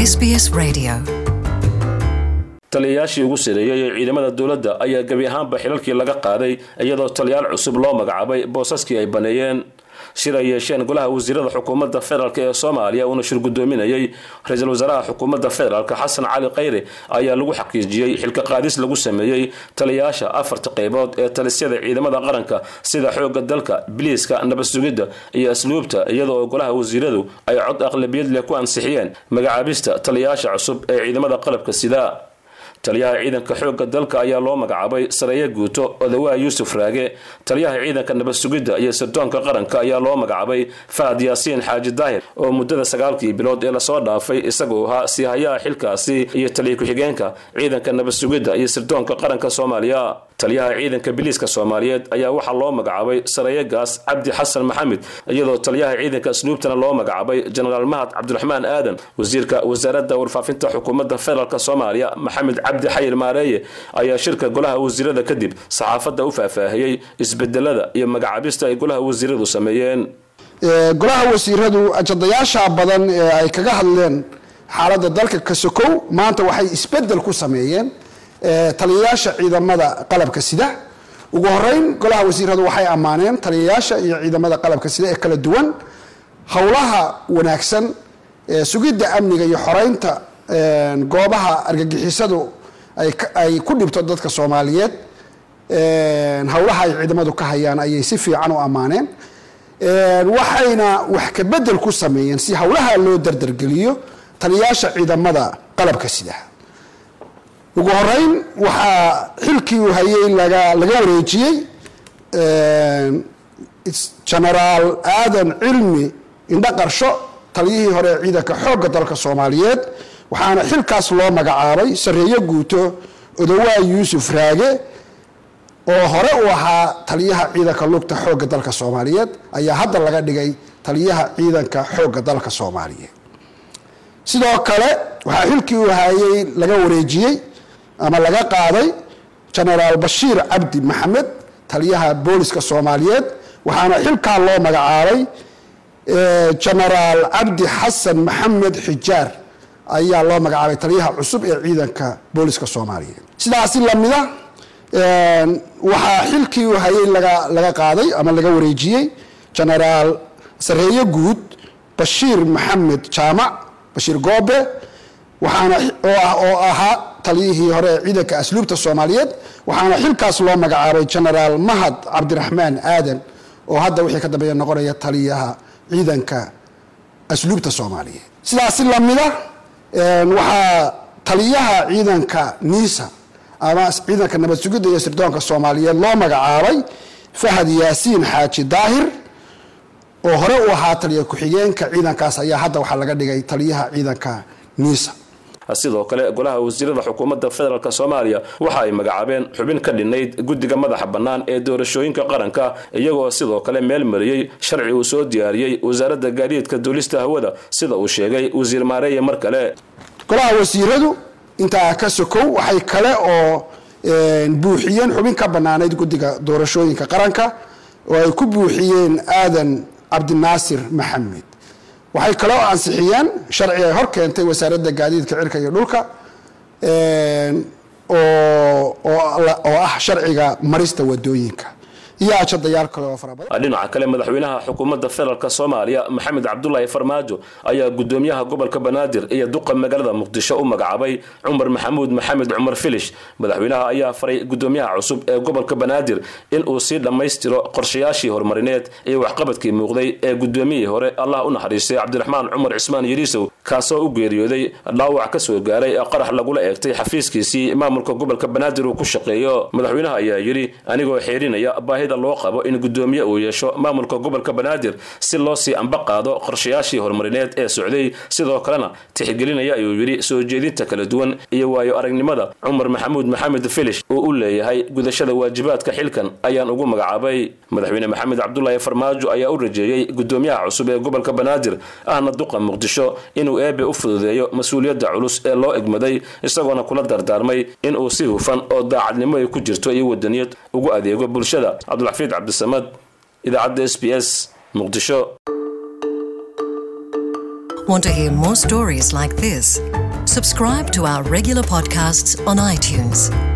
SBS Radio. taliyayaashii ugu sareeyey ee ciidamada dowladda ayaa gebi ahaanba xilalkii laga qaaday iyadoo taliyaal cusub loo magacaabay boosaskii ay baneeyeen shir ay yeesheen golaha wasiirada xukuumadda federaalk ee soomaaliya uuna shir gudoominayay ra-iisul wasaaraha xukuumadda federaalk xasan cali khayre ayaa lagu xaqiijiyey xilka qaadis lagu sameeyey taliyayaasha afarta qaybood ee talisyada ciidamada qaranka sida xoogga dalka biliiska nabad sugidda iyo asluubta iyadoo golaha wasiiradu ay cod aqlabiyad leh ku ansixiyeen magacaabista taliyayaasha cusub ee ciidamada qalabka sida taliyaha ciidanka xoogga dalka ayaa loo magacaabay sareeye guuto odawaa yuusuf raage taliyaha ciidanka nabad sugidda iyo sirdoonka qaranka ayaa loo magacaabay fahad yaasiin xaaji daahir oo muddada sagaalkii bilood ee lasoo dhaafay isagoo ahaa siihayaha xilkaasi iyo taliya ku-xigeenka ciidanka nabad sugidda iyo sirdoonka qaranka soomaaliya taliyaha ciidanka biliiska soomaaliyeed ayaa waxaa loo magacaabay sareeyegaas cabdi xasan maxamed iyadoo taliyaha ciidanka asluubtana loo magacaabay jenaraal mahad cabdiraxmaan aadan wasiirka wasaaradda warfaafinta xukuumadda federaalk soomaaliya maxamed cabdi xayir maareeye ayaa shirka golaha wasiirada kadib saxaafadda u faahfaahiyey isbedelada iyo magacaabista ay golaha wasiiradu sameeyeen golaha wasiiradu ajadayaasha badan ee ay kaga hadleen xaaladda dalka kasokow maanta waxay isbedel ku sameeyeen taliyayaasha ciidamada qalabka sida ugu horeyn golaha wasiiradu waxay ammaaneen taliyayaasha iyo ciidamada qalabka sida ee kala duwan howlaha wanaagsan sugidda amniga iyo xoreynta goobaha argagixisadu ay ku dhibto dadka soomaaliyeed howlaha ay ciidamadu ka hayaan ayay si fiican u ammaaneen waxayna wax ka bedel ku sameeyeen si howlaha loo dardargeliyo taliyayaasha ciidamada qalabka sida ugu horeyn waxaa xilkii uu hayay laga laga wareejiyey genaraal aadan cilmi indho qarsho taliyihii hore ee ciidanka xoogga dalka soomaaliyeed waxaana xilkaas loo magacaabay sareeyo guuto odawaa yuusuf raage oo hore u ahaa taliyaha ciidanka lugta xoogga dalka soomaaliyeed ayaa hadda laga dhigay taliyaha ciidanka xoogga dalka soomaaliyeed sidoo kale waxaa xilkii uu hayay laga wareejiyey ama laga qaaday genaraal bashiir cabdi maxamed taliyaha booliska soomaaliyeed waxaana xilkaa loo magacaabay genaraal cabdi xasan maxamed xijaar ayaa loo magacaabay taliyaha cusub ee ciidanka booliska soomaaliyeed sidaasi lamida waxaa xilkii uu hayay laga laga qaaday ama laga wareejiyey genaraal sareeye guud bashiir maxamed jaamac bashiir goobe waxaana oo ahaa taliyihii hore ee ciidanka asluubta soomaaliyeed waxaana xilkaas loo magacaabay genaraal mahad cabdiraxmaan aadan oo hadda wixii ka dambeeya noqonaya taliyaha ciidanka asluubta soomaaliyeed sidaasi lamida waxaa taliyaha ciidanka niisa ama ciidanka nabad sugidda iyo sirdoonka soomaaliyeed loo magacaabay fahad yaasiin xaaji daahir oo hore u ahaa taliya ku-xigeenka ciidankaas ayaa hadda waxaa laga dhigay taliyaha ciidanka niisa sidoo kale golaha wasiirada xukuumadda federaalk soomaaliya waxa ay magacaabeen xubin ka dhinayd guddiga madaxa bannaan ee doorashooyinka qaranka iyagoo sidoo kale meel mariyey sharci uu soo diyaariyey wasaaradda gaadiidka duulista hawada sida uu sheegay wasiir maareeye mar kale golaha wasiiradu intaa ka sokow waxay kale oo buuxiyeen xubin ka bannaanayd guddiga doorashooyinka qaranka oo ay ku buuxiyeen aadan cabdinaasir maxamed waxay kaloo ansixiyeen sharci ay hor keentay wasaaradda gaadiidka cirka iyo dhulka oo ah sharciga marista wadooyinka iyo ajadayaal kale oo farabadan dhinaca kale madaxweynaha xukuumadda federaalk soomaaliya maxamed cabdulaahi farmaajo ayaa gudoomiyaha gobolka banaadir iyo duqa magaalada muqdisho u magacaabay cumar maxamuud maxamed cumar filish madaxweynaha ayaa faray gudoomiyaha cusub ee gobolka banaadir in uu sii dhammaystiro qorshayaashii horumarineed iyo waxqabadkii muuqday ee gudoomiyihii hore allah u naxariistay cabdiraxmaan cumar cismaan yariisow kaasoo u geeriyooday dhaawac ka soo gaaray qarax lagula eegtay xafiiskiisii maamulka gobolka banaadir uu ku shaqeeyo madaxweynaha ayaa yidhi anigoo xeerinaya baahida loo qabo in gudoomiye uu yeesho maamulka gobolka banaadir si loo sii amba qaado qorshayaashii horumarineed ee socday sidoo kalena tixgelinaya ayuu yidhi soo jeedinta kala duwan iyo waayo aragnimada cumar maxamuud maxamed filish uu u leeyahay gudashada waajibaadka xilkan ayaan ugu magacaabay madaxweyne maxamed cabdulaahi farmaajo ayaa u rajeeyey gudoomiyaha cusub ee gobolka banaadir ahna duqa muqdisho inuu eebe u fududeeyo mas-uuliyadda culus ee loo egmaday isagoona kula dardaarmay inuu si hufan oo daacadnimo ay ku jirto iyo wadaniyad ugu adeego bulshada cabdulxafiid cabdisamad idaacadda s b s muqdisho Want to hear more stories like this? Subscribe to our regular podcasts on iTunes.